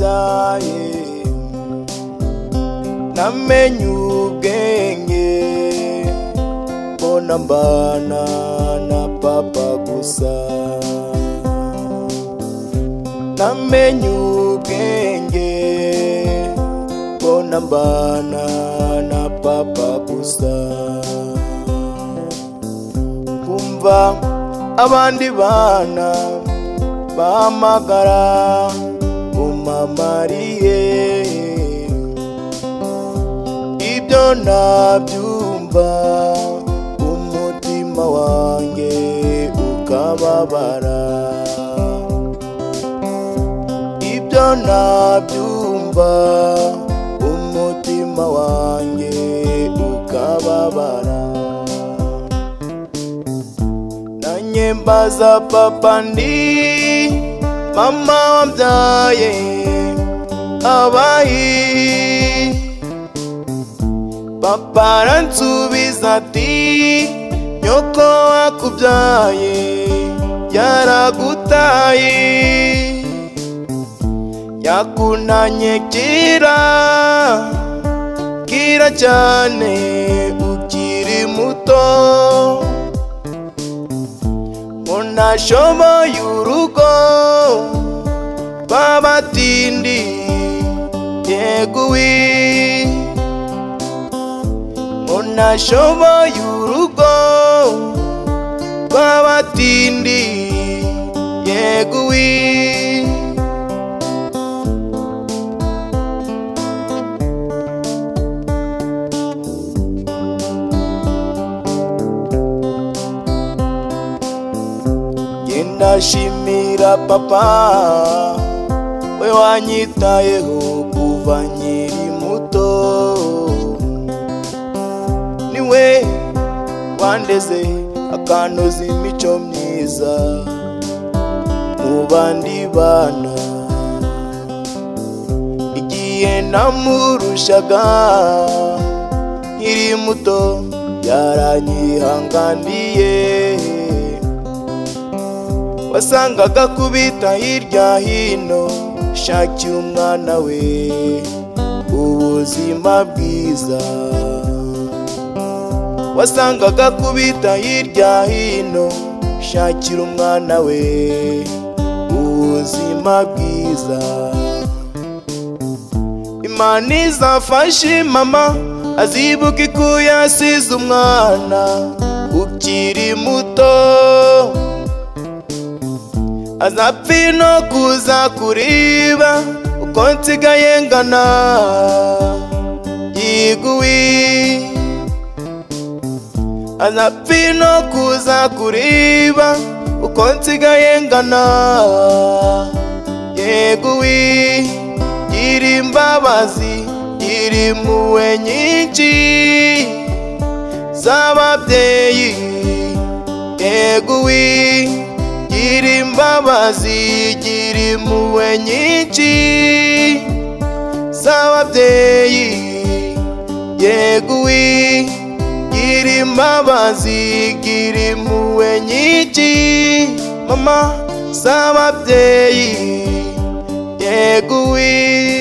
wabaye namenye ubwenge mbona mbana na papa gusa namenye ubwenge mbona mbana na papa gusa kumva abandi bana bahamagara umamariye ibyo nabyumva umutima wanjye ukababara ibyo nabyumva umutima wanjye ukababara nanye mbaza papa ndi mama wabyaye abayi papa aransubiza ati nyoko wakubyaye yaragutaye yakunanye kira kira cyane ukiri muto munashoboye urugo babatindi yeguwi munashoboye urugo babatindi yeguwi ndashimira papa we wanyitayeho kuva nkiri muto niwe wandeze akantoza imico myiza mu bandi bana igihe namurushaga nkiri muto yaranyihanganiye wasangaga kubita hirya hino shakiye umwana we ubuzima bwiza wasangaga kubita hirya hino shakira umwana we ubuzima bwiza imana izafashe mama azibuke ko yasize umwana ukiri muto azapfa no kuza kuriba uko nsigaye ngana yiguwi azapfa no kuza kuriba uko nsigaye ngana yeguwi gira imbabazi gira impuhwe nyinshi z'ababyeyi yeguwi gira imbabazi gira impuhwe nyinshi z'ababyeyi yeguwi gira imbabazi gira impuhwe nyinshi mama z'ababyeyi yeguwi